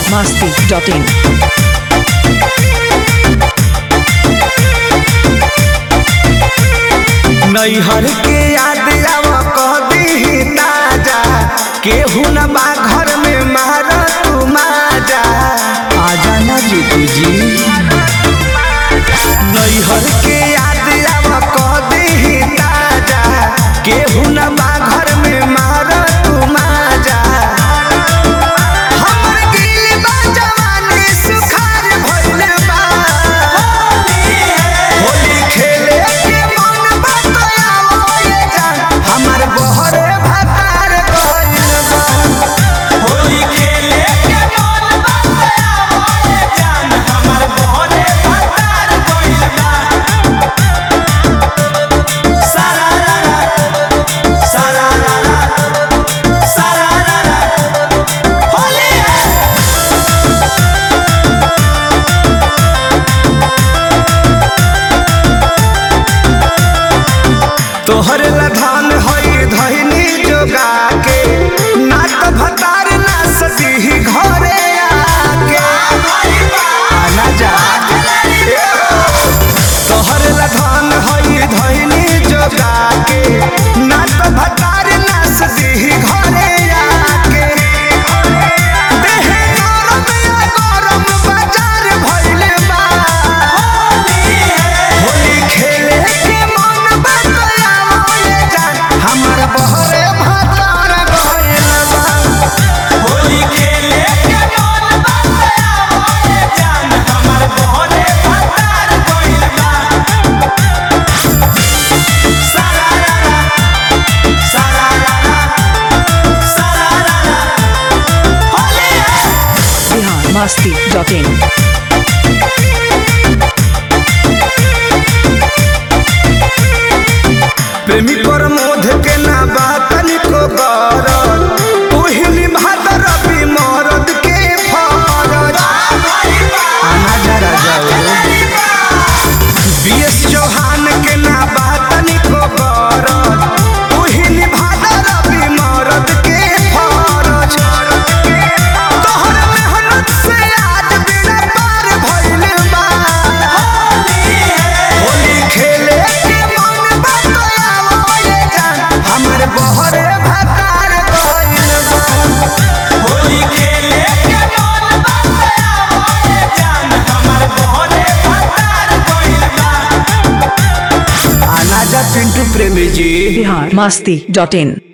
masti.in. नैहर के याद आव कह दी ताजा केहू न बा घर में मार तू माजा आजा ना जीतू जी नैहर के याद आव कह दी ताजा केहू न बा घर में मार तू माजा हमर दिल बा जवानी सुखार भइल बा होली खेले के मन बतलावो ये जान हमर बहरे भतार गइल बा होली खेले के मन बतलावो ये जान हमर बहरे भतार गइल बा सारा रा रा सारा रा रा सारा रा रा होली है तोहर लधान हई धैनी जोगा के ना तो भतार ना सती घरे आके आना जा तोहर लधान हई धैनी जोगा के ना तो भतार ना सती घरे आके देह गरम या गरम बाजार भइल बा होली खेले के मन बतलावो ये जान हमर बहरे भतार गइल बा होली खेले के मन बतलावो ये जान हमर बहरे भतार गइल बा सारा रा रा सारा रा रा सारा रा रा होली है Bihar masti.in. प्रेमी पर मोध के ना बात निको गरज ओहिनी भादर भी मरद के फरज आना जरा जाओ बीएस चौहान के ना बात निको गरज ओहिनी भादर भी मरद के फरज तोहर मेहनत से आज बिना पार भइल बा होली खेले के मन बतलावो ये जान हमर बहरे भतार गइल बा होली खेले के मन बतलावो ये जान हमर बहरे भतार गइल बा आना जा पिंटू प्रेमी जी Bihar masti.in.